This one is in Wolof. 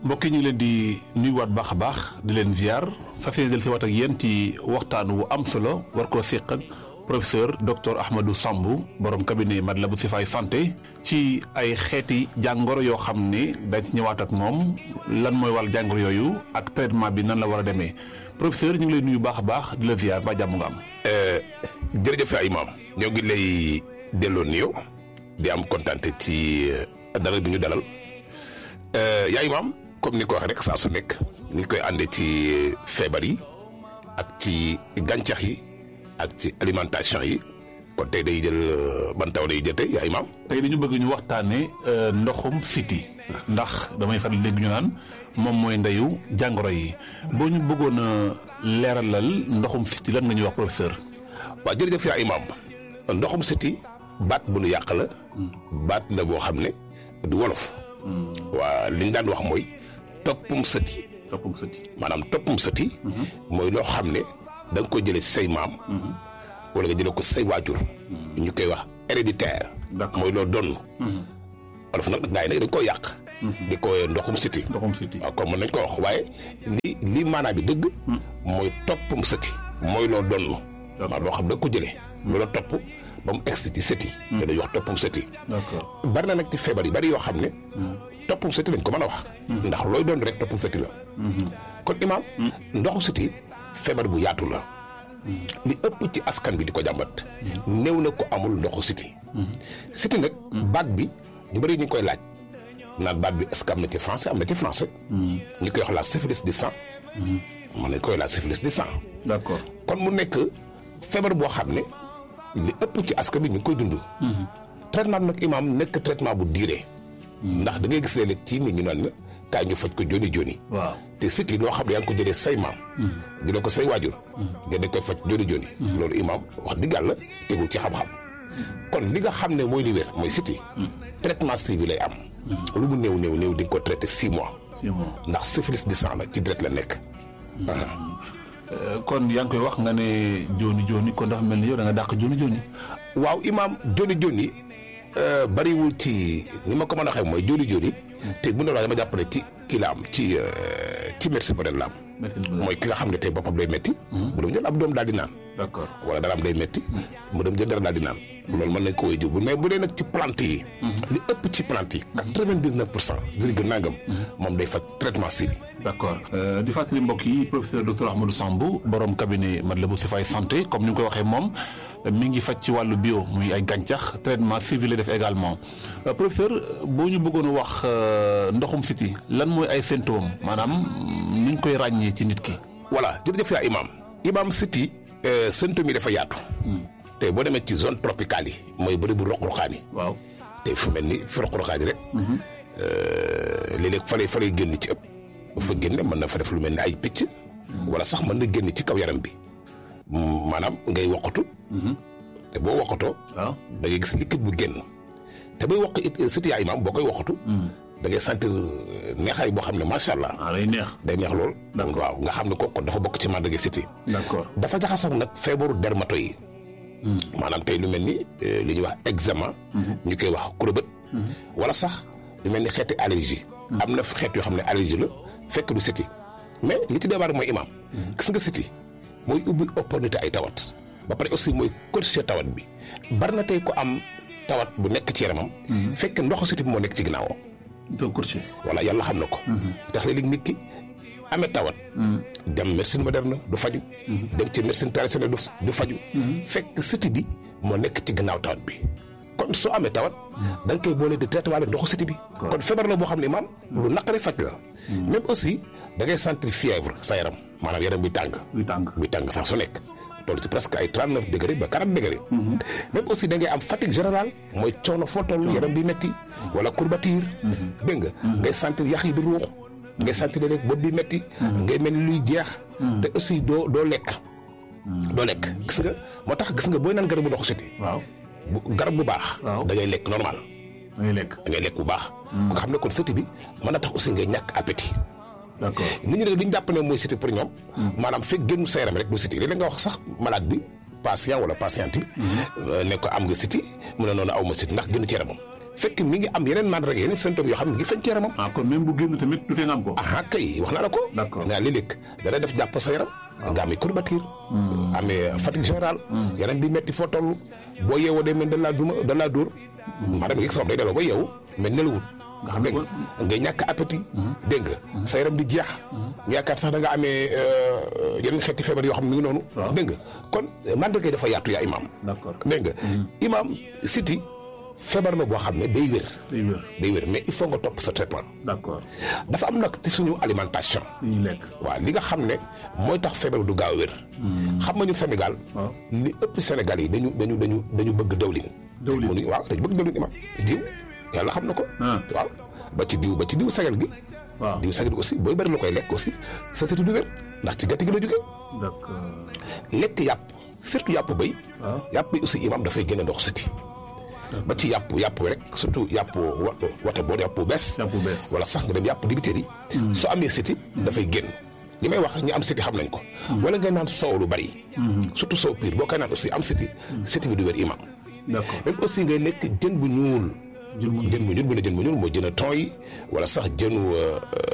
mbokk yi ñu ngi leen di nuyuwaat baax a baax di leen ziar fas yéene del si waat ak yéen ci waxtaan wu am solo war koo séq ak professeur docteur Ahmadou Samb borom cabinet Matlaboul Chifaay santé ci ay xeeti jàngoro yoo xam ne dañ ci ñëwaat ak moom lan mooy wàll jàngoro yooyu ak traitement bi nan la war a demee professeur ñu ngi lay nuyu baax a baax di la ziar ba jàmm nga am. jërëjëf ay maam ñoo ngi lay delloo nuyoo di am kontaan ci dalal bi ñu dalal yaay maam comme ni ko waxee rek saa su nekk ni koy àndee ci feebar yi ak ci gàncax yi ak ci alimentation yi kon tey day jël ban taw day jël tey yaay maam. tey dañu bëgg ñu waxtaanee ndoxum siti ndax damay faral léegi ñu naan moom mooy ndeyu jàngoro yi boo ñu bëggoon a leeralal ndoxum siti lan nga ñuy wax professeur. waaw jërëjëf yaa imaam ndoxum siti baat bu nu yàq la baat la boo xam ne du wolof waa li ñu daan wax mooy toppum sëti toppum sëti maanaam toppum sëti mooy loo xam ne da nga ko jëlee si say maam wala nga jëlee ko say waajur ñu koy wax héréditaire mooy loo donn wolof nag gaa yi nag dañ koo yàq di ko ndoxum siti ndoxum siti waaw comme mën nañ ko wax waaye li li maanaam bi dëgg mooy toppum sëti mooy loo donn waaw loo xam da nga ko jëlee loola topp ba mu egsi ci sëti te dañuy wax toppum sëti d'accord bari na nag ci feebar yi bari yoo xam ne toppum sëti lañ ko mën a wax ndax looy doon rek toppum sëti la kon imaam ndoxu sëti feebar bu yaatu la li ëpp ci askan bi di ko jàmbat néew na ko amul ndoxu siti siti nag baat bi ñu bari ñu ngi koy laaj naan baat bi est-ce que am na ci français am na ci français ñu koy wax la syphilis du sang mën nañ koy la syphilis du sang d'accord kon mu nekk feebar boo xam ne li ëpp ci askan bi ñu ngi koy dund. traitement bi nag imaam nekk traitement bu diire. ndax da ngay gis léeg-léeg ci nit ñu naan la kaay ñu faj ko joni joni. waaw te siti loo xam ne yaa ngi ko jëlee say maam. jëlee ko say waajur. nga dañ koy faj joni joni. loolu imaam wax dëgg yàlla tegul ci xam-xam. kon li nga xam ne mooy li wér mooy siti traitement suivi lay am. lu mu néew néew néew di nga ko traité six mois. six mois ndax syphilis du sang la ci deret la nekk. kon yaa ngi koy wax nga ne jooni jooni kon dafa mel ni yow da nga dàq jooni jooni. waaw imaam joni joni bariwul ci ni ma ko mën a waxee mooy joni joni te bu ñu la dama jàpp ne ci kii la am ci ci médecine moderne la am. mooy ki nga xam ne tey boppam day métti. mu dem jël ab doom daal di naan. d'accord wala dara am day métti. mu dem jël dara daal di naan. loolu mën nañ ko wéy jiw mais bu dee nag ci plante yi. li ëpp ci plante yi. quatre-vingt-dix-neuf pour cent virgule nangam. moom day faj traitement si bi. d'accord di fàttali mbokk yi professeur docteur Ahmadou Samb borom cabinet Matlaboul Chifaay santé comme ni nga ko waxee moom mi ngi faj ci wàllu bio muy ay gàncax traitement civil la def également professeur boo ñu bëggoon wax ndoxum siti lan mooy ay symptômes maanaam ni ñu koy ràññee ci nit ki. voilà jërëjëf yaa imaam imaam siti symptômes yi dafa yaatu. te boo demee ci zone tropicale yi mooy bëri bu roq-roqaan yi. waaw te fu mel ni fi roq-roqaan yi rek. léeg-léeg fa lay fa lay génn ci ëpp. bu fa génne mën na fa def lu mel ni ay picc. wala sax mën na génn ci kaw yaram bi. maanaam ngay woqatu. te boo woqatoo. waaw da ngay gis liquide bu génn. te bay woq it siti yaa imaam boo koy woqatu. da ngay sentir neexaay boo xam ne macha allah. ah lay neex. day neex lool. d'accord waaw nga xam ne kooku dafa bokk ci màndarga siti. d'accord dafa jaxasoo nag feebaru dermato yi. maanaam tey lu mel ni li ñuy wax eczéma. ñu koy wax kurobët. wala sax lu mel ni xeeti allergie. am na xeet yoo xam ne allergie la fekk du siti mais li ci débar mooy imaam. gis nga siti mooy ubbi opportunité ay tawat. ba pare aussi mooy corriger tawat bi bari na tey ko am tawat bu nekk ci yaramam. fekk ndoxu siti bi moo nekk ci ginnaawam. donc courtier. voilà yàlla xam na ko. tax léeg-léeg nit ki amee tawat. dem médecine moderne du faju dem ci médecine traditionnelle du du faju fekk siti bi moo nekk ci gannaaw tawat bi. kon soo amee tawat. da nga koy boole di traité waale ndoxu siti bi. kon feebar la boo xam ne maam lu naqari faj la. même aussi da ngay sentir fièvre sa yaram maanaam yaram bi tàng. buy tàng. buy tàng sax su nekk. toll ci presque ay trente neuf degré ba quarante degré. même aussi da ngay am fatigue générale mooy coono foo toll yaram bi metti wala courbature. dégg nga. ngay sentir yax yi di ruux. ngay sentir léeg bopp bi metti ngay mel ni luy jeex. te aussi doo doo lekk. doo lekk gis nga moo tax gis nga booy naan garabu ndoxu siti waaw bu garab bu baax. waaw da ngay lekk normal. da ngay lekk. da ngay lekk bu baax. nga xam ne kon siti bi mën na tax aussi ngay ñàkk appétit. d'accord nit ñi nag li ñu jàpp ne mooy siti pour ñoom. maanaam fekk génn sa yaram rek du siti léeg-léeg nga wax sax malade bi patient wala patiente bi. ne ko am nga siti mu ne noonu aw ma siti ndax génn ci yaramam fekk mi ngi am yeneen mandarga yeneen symptômes yoo xam ne mi ngi feeñ ci yaramam ah kon même bu génn tamit du tee nga am ko. ah kay wax naa la ko D'accord. nga léeg-léeg dana def jàpp sa yaram nga amee courbature amee fatigue générale yaram bi metti foo toll boo yeewoo day mel da laa duma da laa dóor maanaam yëg sa bopp day delloo ba yeewu mais nelawut Nga xam ne dégg nga ngay ñàkk appétit dégg nga sa yaram di jeex nga yaakaar sax da nga amee euh, yeneen xeeti feebar yoo xam ne mi ngi noonu Waaw. dégg nga kon mandarga yi dafa yaatu yaa imaam d'accord dégg nga imaam siti feebar la boo xam ne day wér day wér day wér mais il faut nga topp sa traitement d'accord dafa am nag ci suñu alimentation li ñuy lekk. waaw li nga xam ne mooy tax feebar du gaaw a wér xam nga ñun Sénégal waaw li ëpp Sénégal yi dañu dañu dañu dañu bëgg dawlin Dawlin. mënuñu waaw dañu bëgg dawlin imam diw yàlla xam na ko Ah. waaw ba ci diw ba ci diw sagal gi waaw diw sagal gi aussi booy bëri la koy lekk aussi sa sëti du wér ndax ci gàtt gi la jógee d'accord lekk yàpp surtout yàpp béy waaw yàpp bi aussi imam dafay gën a ndox sëti ba ci yàpp yàpp rek surtout yàpp wa- wate boo yàpp bu bees yàpp bu bees. wala sax nga dem yàpp dibiteer yi soo amee siti dafay génn li may wax ñi am siti xam nañ ko wala ngay naan soow lu bari surtout soow piir boo koy naan aussi am siti siti bi du wér imam d'accord même aussi ngay lekk jën bu ñuul Jën bu jën bu ñuul bu ne jën bu ñuul mooy jën a ton yi wala sax jënu euh,